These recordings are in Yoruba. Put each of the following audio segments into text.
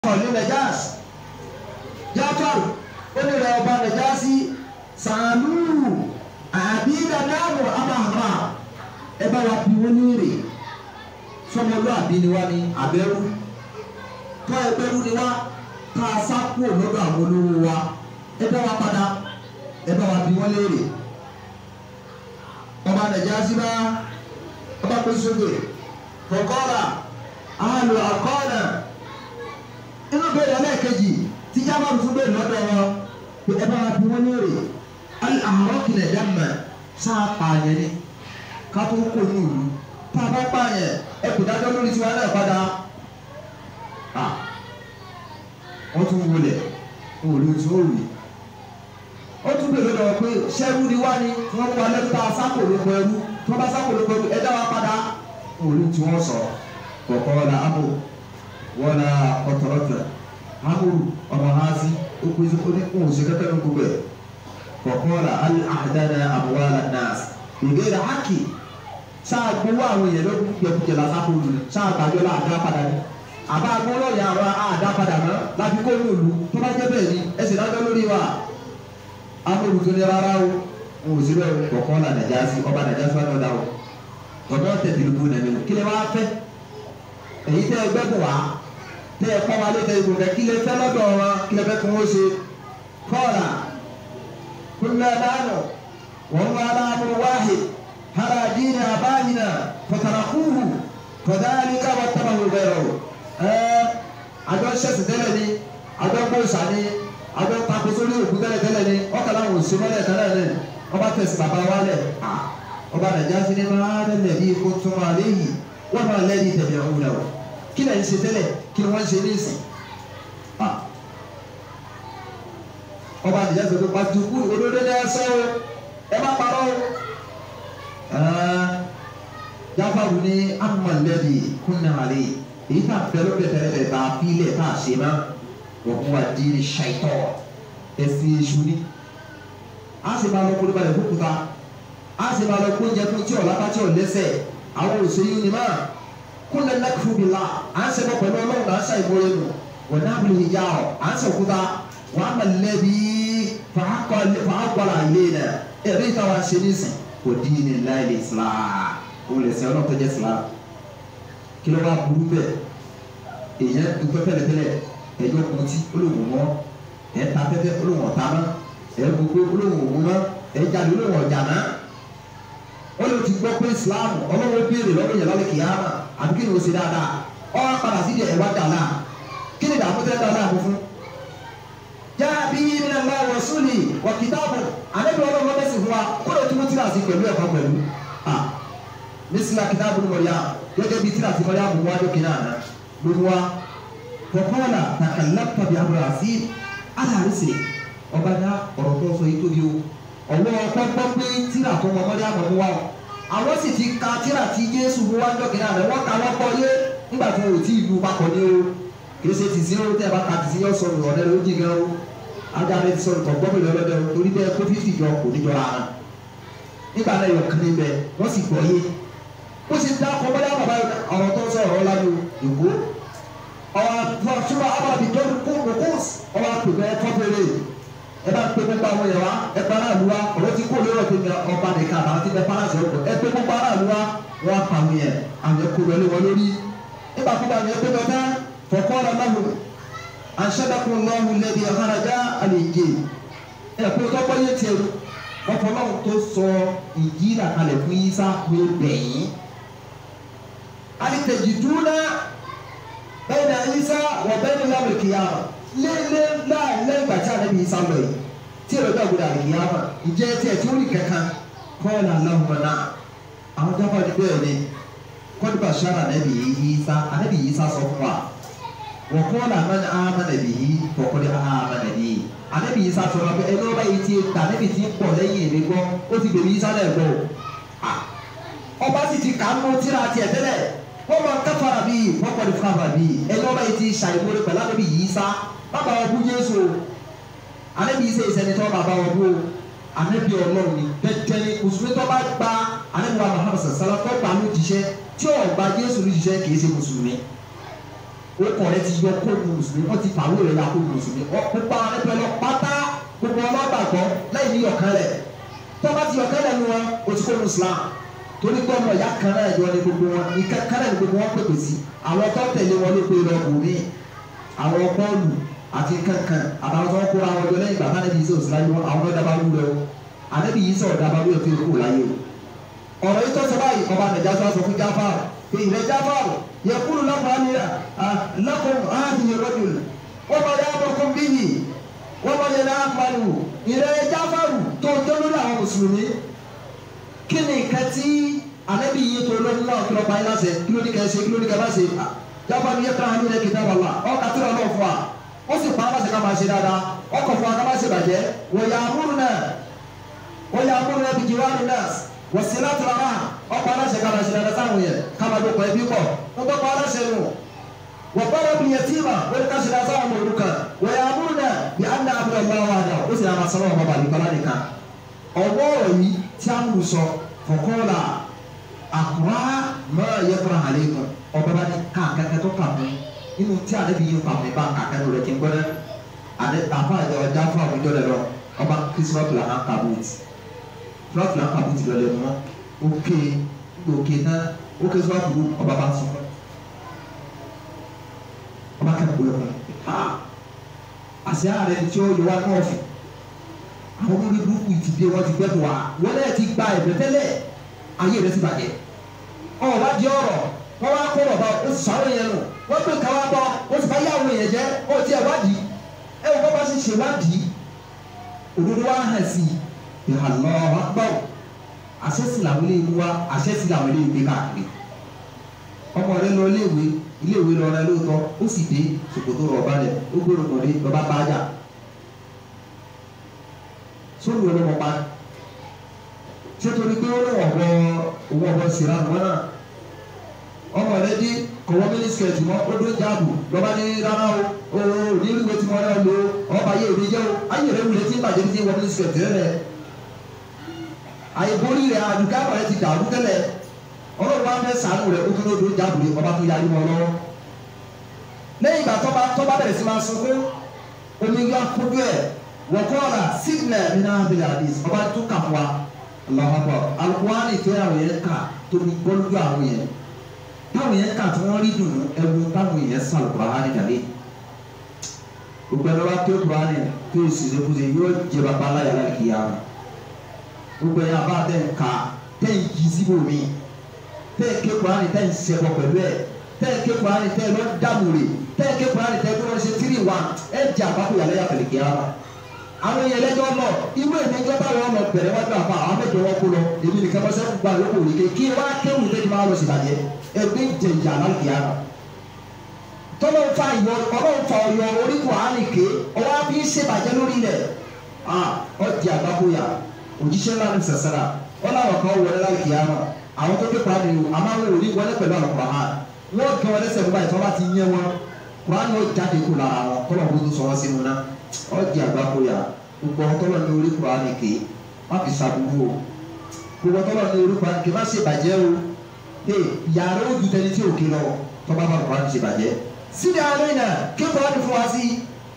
ní najas jáfàrù ó ní rẹ ọba najasi sàánú àbí dàdáàbò abàhàmà ẹ bá wa bí wọn léèrè sọmọlúàbí ni wá ní abẹ́rú tọ́ ẹgbẹ́rú ni wá ká a sá kúrò lọ́dọ̀ àwọn olówó wa ẹ bá wa padà ẹ bá wa bí wọn léèrè ọba najasi bá ọba pé sókè kọ̀kọ́ra àlù àkọ́ọ̀nà inú bẹ́ẹ̀ lẹ́ẹ̀kejì tí jábọ̀ fún bẹ́ẹ̀ lọ́dọ̀ wọn pé ẹ bá wa bí wọn léèrè àárọ̀ kìlẹ̀ dẹ́mẹ̀ sáà pààyàn ni ká tó kó ní ìlú tá a bá pààyàn ẹ kò dájọ́ lórí tiwa náà padà wọ́n tún wọlé wọn ò lè tún òrì ó tún bèrè lọ́wọ́ pé ṣẹ́rú ni wá ní wọ́n mú alẹ́ ta sákò ló pọ̀ ẹrú tí wọ́n bá sákò ló pọ̀ ẹrú ẹ dá wa padà wọn ò lè tún wọn sọ kọ̀ọ̀kan wọn la amò wọn la ọ̀tọ̀rọ̀tọ̀ amòrù ọmọ hazi ó pèsè oníkùn òsè kẹkẹ ní gbogbo ẹ̀ kọ̀ọ̀kan la àdáná àbúwálà nas ìgbéra hákì sáà gbowó àwọn èèyàn ló kújẹkújẹ la sákò lù sáà gbàjọ́ la àdá padà ní àbá agbọ́rọ̀ yà wá àdá padà mọ́ láti kó ní òlu tó bá jẹ́ bẹ́ẹ̀ ni ẹ sì dájọ́ lórí wa amóhùn tó ní rárá o ń wò síbẹ̀ kọ̀ọ̀kan la nàìjà sí ọba nàìjà sí wà lọ́dà o ọ̀dọ́ tẹ̀tẹ̀ ló bó nàìjà o kí lè wá fẹ́ èyí tẹ́ ẹ gbẹ́bù wá tẹ́ ẹ kọ́ wa lé tẹ́ ìbò kẹ́ kí lè fẹ́ lọ́dọ̀ wọn kí lè fẹ́ kí wọ́n ṣe kọ́ọ̀là kúnlẹ̀ dánù wọ́n wá láàmú wáhì hàrà dínà àbáyìnà fọ̀tàràkùhù kọ̀dáàlíkà wọ́n tẹ̀lé wọn bẹ̀rẹ̀ o ẹ̀ àjọ ṣẹ̀sì tẹ́lẹ̀ ni àjọ gbòòsà ni àjọ takoso ní òkú tẹ́lẹ̀ tẹ́lẹ̀ ni ọkàn láwọn òsì mọ́lẹ̀ tẹ́lẹ̀ ni ọba tẹ̀sí bàbá wa lẹ̀ ọba nàìjíríà sí ni máa ń lẹ̀ bí kó tún wà léyìí wọ́n máa lẹ́ni tẹ̀lé ọ̀hún náà o kí lẹ́yìn ṣe tẹ́lẹ̀ kí ni wọ́n ṣe ní ìsìn ọba nàìjíríà sọ pé pàtùkù òdodo ní ẹsẹ̀ o ẹ má parọ́ o jáfàrú ní amọ̀lẹ́bí kúnnàmàlẹ́ èyí tá a fẹ́ ló bẹ̀rẹ̀ bẹ̀rẹ̀ tá a fi ilẹ̀ tá a ṣe má wọ́n fún wa di ní ṣàìtọ́ ẹ̀sìn èṣù ni a sì máa lọ kó lóba rẹ̀ kó kuta a sì máa lọ kó oúnjẹ fún tí ọ̀la bá tí ò lẹ́sẹ̀ àwọn òṣèlú ni máa kúnlẹ̀ lẹ́kùrú bi la à ń sẹ́kọ̀ pẹ̀lú ọlọ́run náà ṣàì mọ́ ẹnu wọ́n náà bìrì ìyá ọ̀ à ń sẹ́kúta wọ́n á mọ̀lẹ́bí fàákọ́lá ilé nà ẹ̀rí ìtawà ṣe ní sìn kò dín ní láìlè islam kò lè sẹ́ ọlọ́run tó jẹ́ islam kí ló bá burú bẹ́ẹ̀ èèyàn dúpẹ́ tẹ́lẹ̀tẹ́lẹ̀ ẹjọ́ kùtì olóhùn mọ́ ẹ̀ ta tẹ́tẹ́ olóhùn ọ̀tá mọ́ ẹ̀ gbogbo olóhùn òun mọ́ ẹ̀ jáde olóhùn ọ̀jà náà wọ́n lè ti gbọ́ pé islam ọlọ́run béèrè lọ́wọ́ yẹn lálẹ́ kìyàmà àbí kí ni o ṣe dáadáa ọ padà sí ìdí ẹ̀wá dàlá kí ni dààmú tẹ́ dàlá àbò fún. jáàbí nínú ẹ̀rọ ìwọ̀sùnì wọ̀ kìtàbù àdébí ọlọ́run lọ́dẹ sí fún wa kó lè túmọ̀ tíra sí pẹ̀lú ẹ̀kọ́ pẹ̀lú. mísìlá kìtàbù ni mọ̀lẹ́yà gẹ́gẹ́ bí tíra sí mọ̀lẹ́yà bùnú wájú kìnnà àná lórí wa. fọkọ́lá takàlápà bí abúlé àti aláàrísè ọba dá ọ̀rọ̀ tó sọ yìí tóbi o ọ̀wọ́ ọkọ̀ gbọ́ pé tíra tó mọ mọ́lẹ́ àmọ́ wa àwọn sì ti ka tíra tí Jésù mú wá ń dọ̀kìnà rẹ̀ wọ́n ka wọ́n kọ́ yé nígbà tí wọn ò tí ì lu papọ̀ ní o kìí ṣe tìsí o tẹ́ ẹ bá ka tìsí yọ sọ̀rọ̀ ọ̀rẹ́ rẹ̀ ó jì gan o ajá rẹ̀ ti sọ̀rọ̀ tọ̀gbọ́n mi lọ́dọ̀ o torí bẹ́ẹ̀ kó fífi jọ kò ní jọra hàn nígbà náà yọ kiri bẹ wọ́n sì gbọ́ yé ó sì dá ọkọ̀ bọ́lá bàbá ọ̀rọ̀ tó sọ̀rọ̀ ọ̀la ní ìwó ọ̀rọ̀ fúnra abàbí tó kó kókó ọ̀rọ̀ àpèbẹ́ tọ́pẹ̀lẹ̀ ẹ bá pé gbogbo àwọn yẹn wa ẹ bá aráàlú wa ọ̀rọ̀ tí kò lérò tó ní ọba nìkan àtàwọn tí bẹ faransé ọkọ ẹ pé gbogbo aráàlú wa wọn pa àwọn yẹn àwọn ẹkọ lọlé wọn lórí nígbà tó bá yẹn pé lọ tán fọkọ ọ̀rọ̀ náà wò àṣẹdàkùn lọ́hùn lẹ́bi ọ̀hánájà àlejò ẹ pé tọ́pọ̀ yẹn tiẹ̀ ọkọ̀ náà tó sọ ìjì ìdàkalẹ̀ fún yísà pé bẹ̀yìn alítẹ̀jì dúró bẹ́ẹ̀ ni yísà wọ̀ bẹ́ẹ̀ ni lábẹ̀ kìyàmà lélẹ̀ láàlẹ́ ìgbà tí àlẹ́ mi sá lọ yìí tí èrò bá gbọdọ̀ àlè yá mà ìjẹ́ tí ẹ̀ tí ó rí kankan kọ́ọ̀lù aláwọ̀ náà àwọn jábọ̀ ní bẹ́ẹ̀ ni kọ́ọ̀lù bàṣára ànábì yìí sá ànábì yìí sá sọ fún wa wọ́n kọ́ọ̀lù àmàlà àmàlà yìí kọ̀ọ̀kọ́lù àmàlà yìí ànábì yìí sá sọ wọn pé ẹni ọba yìí ti ta ànábì ti pọ̀ lẹ́yìn èmi gbọ́ ó ti bèbí yìí sálẹ̀ gbọ́ ọba sì ti kà á mú tíra tiẹ̀ tẹ́lẹ̀ wọ́n máa káfàrà bíi wọ́n kọ́ni fúnra bíi ẹni ọba yìí ti ṣàìmọ́lẹ̀ pẹ̀lú ànábì yìí sá bàbá wọn kú Jésù anabi yìí sẹ ìsẹnitọ bàbá wọn kú anabi Ọlọ́run ni tẹtẹni mùsùlùmí tó bá gba anabi wa Muhammad sàlá tó gba ló jíṣẹ́ tí ò gba Jésù ló jíṣẹ́ kìí ṣe mùsùlùmí ó kọ̀ rẹ ti yọ kó nu mùsùlùmí wọ́n ti fàwé rẹ̀ ya kó nu mùsùlùmí gbogbo àwọn ẹgbẹ́ lọ pátá gbogbo ọlọ́gbàgbọ́ lẹ́yìn ní yọ̀kan rẹ̀ tọ́ba ti yọ̀kan rẹ̀ nu wọn o ti kó nu Islam torí pé ọmọ ìyá kan náà yọ ní gbogbo wọn ìka kan náà ní gbogbo wọn pèpè sí àwọn tó tẹ̀lé wọn ló pé lọ bò mí àwọn bọ́ọ̀lù àti kankan àtàwọn tó ń kóra wọn jọ lẹ́yìn bàtà níbi iṣẹ́ òsínláyé wọn àwọn náà dábàá wúlò o ànábì yìí sọ̀rọ̀ dábàá wúlò fún ìkó láyé o ọ̀rọ̀ yìí tó sọ báyìí ọba nàìjà tó sọ fún jáfà pé ìrẹ́ jáfà yẹ kúrò lọ́kùnrin àmìlà lọ́kùnrin ààbìyẹ rọ́jòlù wọ́n bá yà bọ̀kún bíyì wọ́n bá yẹ náà pariwo ìrẹ́ jáfà tó tó lórí àwọn mùsùlùmí kí ni nǹkan tí ànábì yìí tó lórí náà kí ló pa yín láṣẹ kí ló ní kẹ́ ṣe kí ló ní kẹ́ bá ṣe jáfà ni yẹ káwọn nílẹ̀ kìtà bàbá ọ̀ kàtúrà náà fún wa ó sì pa aláṣẹ ká máa ṣe dáadáa ọkọ̀ fún wa ká máa ṣe bàjẹ́ wọ́n yà á múrù náà wọ́n yà á múrù náà bí jìwá ní nọ́ọ̀sì wọ́n sì láti ra máa ọkọ̀ aláṣẹ ká máa ṣe dáadáa sáwọn yẹn ká máa dókọ̀ ẹbí pọ̀ wọ́n tó pa aláṣẹ nù wọ́n bọ́dọ̀ bí yẹtí mà wọ́n ká ṣe dáadáa sáwọn ọmọ òrukàn wọ́n yà á múrù náà bí á ná abúlé ọgbà wa dà ó sì náà máa sọ wọn bàbá nípa nìkan ọwọ́ yìí tí a mú sọ fọkọ́lá àkùrá máa yẹ kúrò àlẹ́ kan ọba bá ní káàkiri tó kà mú inú tí ale bi yin faamu ba ka kɛ lori kí n gbɔdɔ ale afa yɛ ɔjà fún àwọn ìjọ lɛ lọ ɔba kristu fila hàn kabuti fila fila hàn kabuti lọ lẹ mọ oke oke náà oke sọ àdúgbò ɔba bá sọ ɔba kɛ gbɔdɔ kɔ ha àṣẹ ààrẹ tí ó yọ wá nọọfù àwọn olórí burúkú ti dé wọn ti gbẹ tó wa wọn lẹ ti gba ẹgbẹ tẹ́lẹ̀ ayé rẹ ti bàjẹ́ ọ wá di ọ̀rọ̀ wọn wá kó bàbá ó sọ àwọn yẹn nù wọ́n pè káwá bọ́ wọ́n sì bá yá àwọn èèyàn jẹ́ ó ti ẹ̀ wádìí ẹ wọ́n bá ṣe ṣe wádìí òdodo wa hàn sí i ìhà lọ́ọ́ wá gbọ́ àṣẹ́sì làwọn ilé ìlú wa àṣẹ́sì làwọn ilé ìgbé káàkiri ọmọ rẹ lọ iléèwé iléèwé lọ rẹ lóòótọ́ ó sì dé ṣòkòtò rọ̀ balẹ̀ ó gbọ́dọ̀ kàn dé lọ́ba bá jà sórí wọn ló mọ̀ pa ṣé torí pé ó lọ́wọ́ bọ owó ọ̀bọ síra wọn náà ọmọ rẹ dé kọ̀wọ́ mínísítẹ̀tì mọ́ ó dó jáàbù lọ́ba ní rárá o o ní ìwé tí mo rẹ lo ọba ayé òde jẹ́ o ayé rẹ wulẹ̀ tí ń bàjẹ́ tí wọ́n mínísítẹ̀tì rẹ rẹ àyèbórí rẹ àdùká rẹ ti dàrú tẹ́lẹ̀ ọlọ́run wa fẹ́ sàánú rẹ ó tún ló dó jáàbù rẹ ọba tó yarí wọn lọ́wọ́ lẹ́yìn ìgbà tọ́ba tọ́ba bẹ̀rẹ̀ sí máa sọ pé omi yọ akójú ẹ̀ wọ́kọ́ọ̀là sígìlẹ̀ nínú abilẹ̀ àdìs ọba tó kà fún wa lọ́wọ́ alukuhani tó yà wọ́n yẹn kà tóbi gbọ́lódú àwọn yẹn táwọn yẹn kà tí wọ́n rí dùnú ẹwu táwọn yẹn sàn kùránì dàlẹ́ gbogbo ẹni wá tó kùránì tó ìsìlẹ̀ kùsẹ̀ yóò jẹ bàbá aláya láti kìí àwọn gbogbo ẹni àbá tẹ̀ ń ka tẹ̀ ń yí síbò mi tẹ̀ ń ké kùránì tẹ̀ ń sẹ́kọ̀ pẹ̀lú ẹ̀ tẹ̀ ń ké kùránì tẹ̀ ń lọ dàmúre tẹ̀ ń ké kùránì tẹ̀ ń lọ ṣe tírì wá ẹ̀ jẹ́ àbákò yàrá yàtọ̀ lè kìí àwọn àwọn yẹn lẹ́jọ́ lọ irú èmi ẹjọ́ táwọn ọmọ bẹ̀rẹ̀ wájú àfa àwọn mẹ́jọ wọn kó lọ èmi nìkan bọ́sẹ̀ gba lóko òrìkè kí wá kéwù tẹ́jú máa lọ síbàjẹ́ ẹgbẹ́ jẹ̀jà lálùkìyà rà tọ́lọ́ fa ìyọ ọlọ́run fa ọyọ orí kùránì ké ọwọ́ bí ń ṣèbàjẹ́ lórí rẹ̀ ọdì àgbákòyà òjíṣẹ́ ńlá ní sàṣàrà ọlọ́run kan wọlé lálùkìyà rà àwọn tó ké kùránì o àmọ́ àwọn òní wọlé pẹ̀lú àwọn kùránì wọ́n kẹ́ wọn lẹ́sẹ̀ fún báyìí tí wọ́n bá ti yẹ wọn kùránì ó jáde kó lára wọn tọ́lọ́ bó tó sọ wọn sínú náà ọdì àgbákòyà gbogbo ọtọlọ ní orí kùránì ké má fi sàbúrú o gbogbo ọtọlọ ní orí kùránì ké má ṣe bàjẹ́ o ee yàrá ó ju tẹni tí òkè lọ tọ́ba bá kùránì ṣe bàjẹ́ sídìí àwọn ẹ̀yìn náà ké kùránì fún wa sí.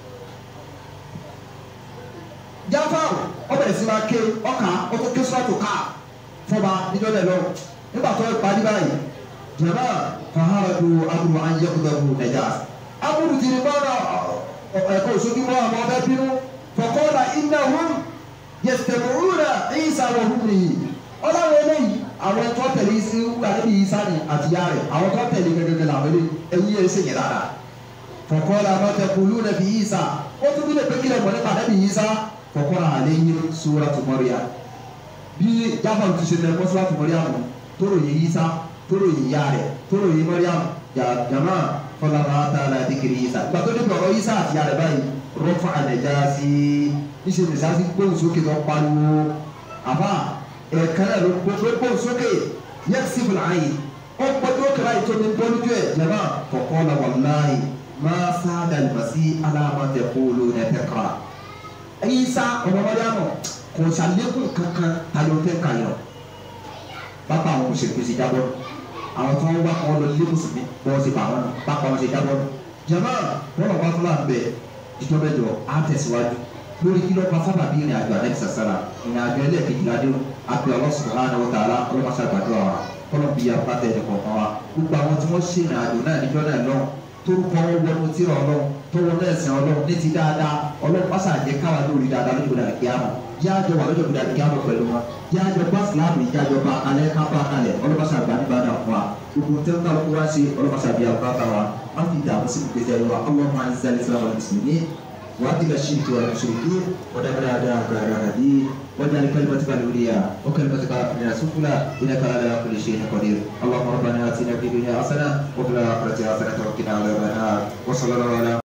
jáfáà ọbẹ̀rẹ̀ sí máa ké ọkà ọkọ̀ ké sọ́ọ̀tù ká fọba níjọ́ lẹ̀ lọ nígbà tó parí báyìí jàmbá fàhádù amúlù ayélujára nàìjà amúlù tìrì bọ́ọ̀nà ẹ̀kọ́ òṣogbo mọ́ àwọn ọbẹ̀ bínú fọkọ́lá innahum yastami'una Isa wa hum nìyí ọlọ́run eléyìí àwọn tó tẹ̀lé sí àdébí Isa ni àti ya rẹ̀ àwọn tó tẹ̀lé gẹ́gẹ́ làwọn eléyìí ẹ̀yìn yẹn ṣèyí dáadáa fọkọ́lá ma taquluna fi Isa ó tún bí lè pé kílẹ̀ mọ́ nípa àdébí Isa fọkọ́lá alayhim suratu Maryam bí jáfàlù ti ṣe tẹ̀lé suratu Maryam tóró yẹ Isa tóró yẹ ya rẹ̀ tóró yẹ Maryam jàmá fọlá máa ta la dìkìrì Isa gbàtọ́ dé pọ̀ Isa àti ya rẹ̀ báyìí rọ́fà ànàjáàsì níṣẹ́ nìsáàsì gbóhùn sókè tó pariwo àbá ẹ̀ẹ̀kan náà ló gbóhùn sókè yẹ kí sífìlà ayé ó gbọ́dọ̀ kíra ètò ní bọ́lúdú ẹ̀ jẹ̀má kọ̀kọ́ la wàláyé máa sáadà lùmọ̀sí aláàmọ̀tẹ̀ kóòlù nẹ̀tẹ̀kara ẹ̀yìn sá ọmọ mọ́ríàmù kò sàlékún kankan tayọ̀ tẹ̀ kayọ̀ bàbá àwọn òṣèlú ti jábọ̀ àwọn tó ń wá kọ́ lọ lé mùsùlùmí bọ́ọ̀ sì bà wọn bàbá wọn sì jábọ̀ jama wọn lọ bá tó láǹ bẹ ìjọba ẹjọ á tẹ̀síwájú lórí kí ló pa sábà bí ìrìn àjò àdẹ́kì sàsára ìrìn àjò ẹlẹ́ẹ̀kejìlá dé àpè Allah subhanahu wa ta'ala ọlọ́mọṣẹ́ àgbàdo wa kọ́lọ́ bí apá tẹ̀ ẹ̀dẹ̀ kọ̀ọ̀kan wa gbogbo àwọn tí wọ́n ṣe ìrìn àjò náà níjọ́ náà lọ́wọ́ torúkọ wọnú tíra ọlọ́run tó wọnú ẹ̀sìn ọlọ́run ní ti dáadáa ọlọ́run pásá àjẹ káwa lórí dáadáa lójú ìgbàlá kíámà yáàjọ wà lójú ìgbàlá kíámà pẹ̀lú wọn yáàjọ bá síláàmù ìjájọ bá alẹ́ ká bá kalẹ̀ ọlọ́pàá àgbà nígbà náà fún wa gbogbo tẹ́ ń kálukú wá sí ọlọ́pàá àbí àbúrò wa má fi dààmú sí gbèsè ẹ̀rọ ọlọ́run àti sálẹ̀ sílámù àti وأذل الشرك والمشركين ودمر أعداءك أعداء الدين واجعل كلمتك العليا وكلمتك الآخرين سفلى إنك على كل شيء قدير اللهم ربنا آتنا في الدنيا حسنة وفي الآخرة حسنة وقنا عذاب النار وصلى الله على